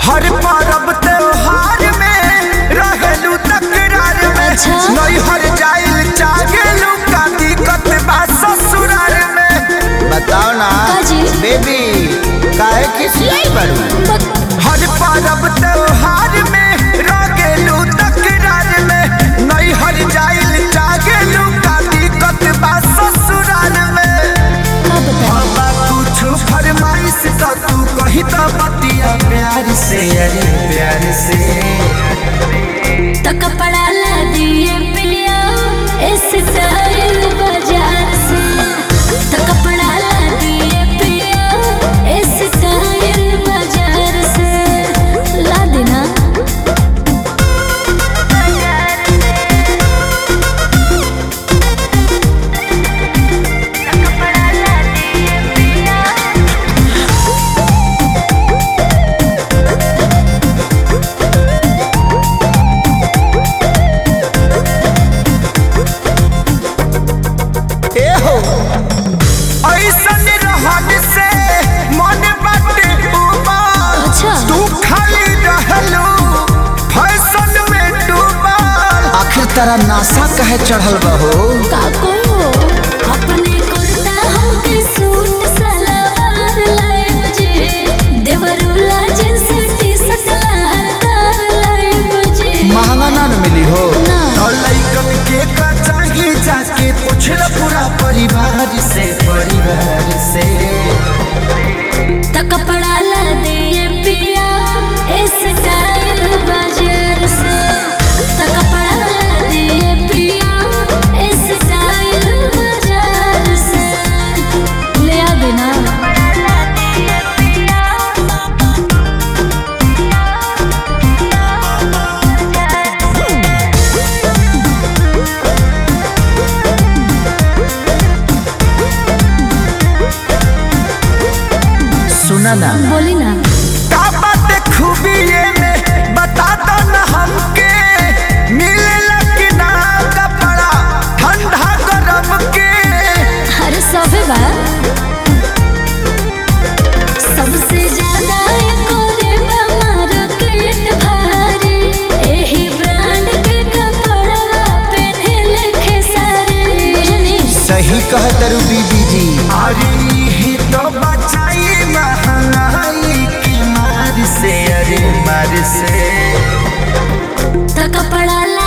हर पर्व त्योहार में रहेलू तकरार में अच्छा। नैहर जाइल चाहेलू का दिक्कत बा ससुराल में बताओ ना काजी? बेबी काहे खिसियाई बड़ू हर पर्व त्योहार में रहेलू तकरार में नैहर जाइल चाहेलू का दिक्कत बा ससुराल में का बताओ बाबा कुछ फरमाइश तो तू कही तो बतिया प्यार से अरे प्यार से तो कपड़ा ला दिए पिया इस स्टाइल बाजार से तो कपड़ा ला दिए पिया इस स्टाइल बाजार से ला देना ए हो ऐसन रहन से मन बाटे उबाल अच्छा। तू खाली रहलू फैशन में डूबल आखिर तेरा नासा कहे चढ़ल बहो काको अपने कुर्ता हमके सूट सलवार लाए मुझे देवरुला जींस टी शर्ट लहरदार लाए मुझे महंगा ना न मिली हो ना। और लइकन के का चाहिए जाके पूछल पूरा परिवार से परिवार से तो कपड़ा ला दिए पिया इस स्टाइल बाजार से तो कपड़ा ला दिए पिया इस स्टाइल बाजार से ले आ देना सुना ना बोली ना का बात खूबी ये में बता दो ना हमके मिलेला कि ना कपड़ा ठंडा गरम के अरे सबे बा सबसे ज्यादा कोरे मार्केट भारी एही ब्रांड के कपड़ा पहने खेसारी बुझनी सही कह तरु बीबी जी अरे ही तो बचाई महंगाई की मार से अरे मार से तो कपड़ा ला